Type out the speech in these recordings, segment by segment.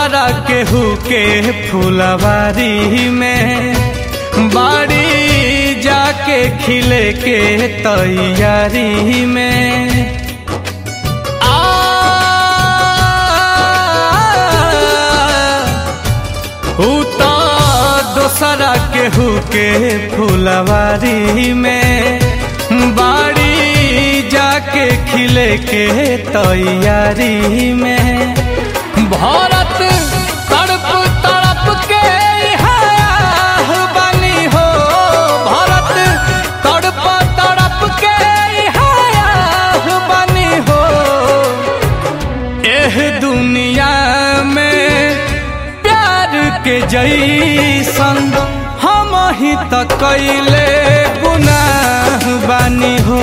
दोसरा केहू के फुलवारी में बाड़ी जाके खिले के तैयारी में आ ऊ तो दोसरा केहू के फुलवारी में बाड़ी जाके खिले के तैयारी में भारत तड़प तड़प के इहाँ बनी हो भारत तड़प तड़प के इहाँ बनी हो एह दुनिया में प्यार के जैसन हम ही त कैले गुनाह बानी हो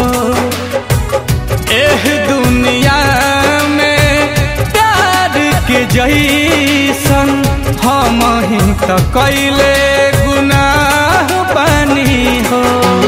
एह दुनिया में प्यार के जैसन हम ही त कैले गुनाह बानी हो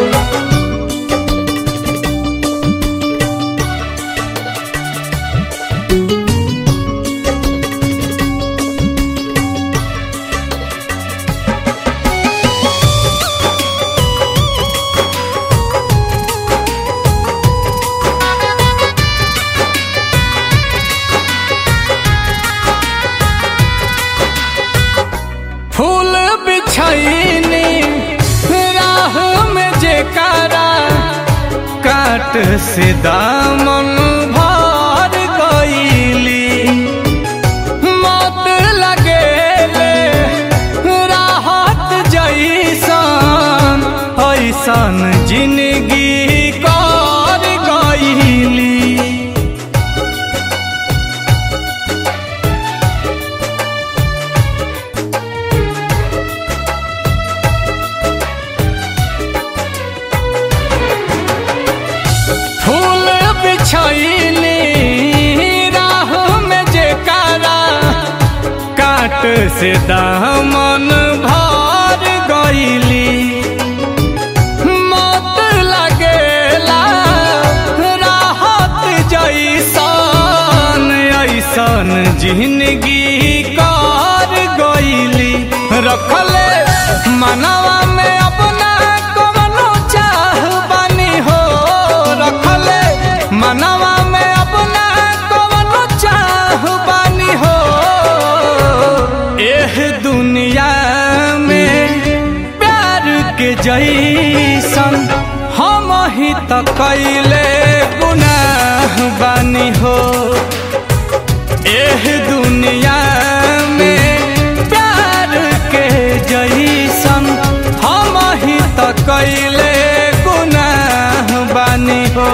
फूल बिछैनी राह में जेकारा काट से दामन भर गईली मत लगेले राहत जैसन ऐसन जिंदगी कर गईली फूल बिछैली राह में जेकारा काट से दामन भर गईली मत लगेला राहत जैसन ऐसन जिंदगी कर गईली रखले मनवा में अपना कवनो चाह बनी हो रखले मनवा में अपना कवनो चाह बनी हो एह दुनिया में प्यार के जैसन हम ही त कैले गुनाह बानी हो एह दुनिया में प्यार के जैसन हम ही त कैले गुनाह बानी हो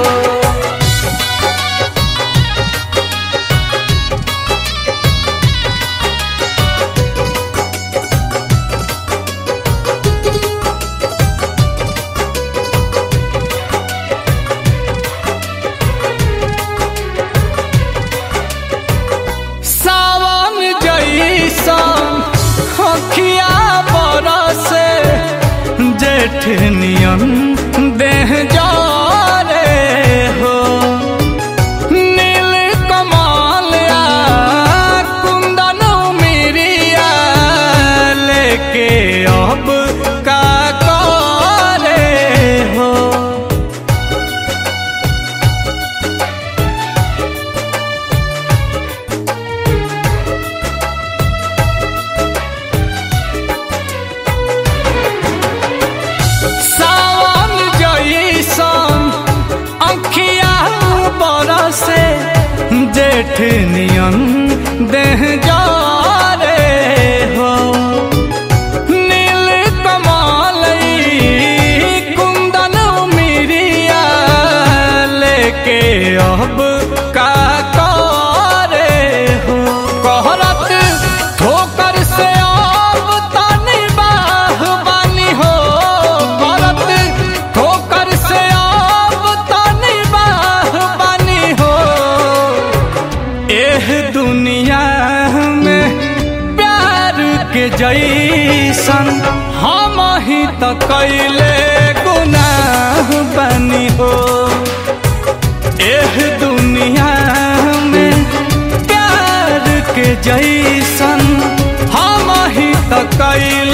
सावन जैसन अखिया बरसे जेठ नियन देह जारे हो नील कमाल आ कुंदन मिरिया लेके अब का करे हो सावन जैसन अंखिया बरसे जेठ नियन देह जारे हो नील कमाल ई कुंदन मिरिया लेके अब का करे हो कहरत ठोकर से अब तनी बाह बानी हो करत ठोकर से अब तनी बाह बानी हो एह दुनिया में प्यार के जैसन हम ही त कैले गुनाह बनी हो एह दुनिया में प्यार के जैसन कैले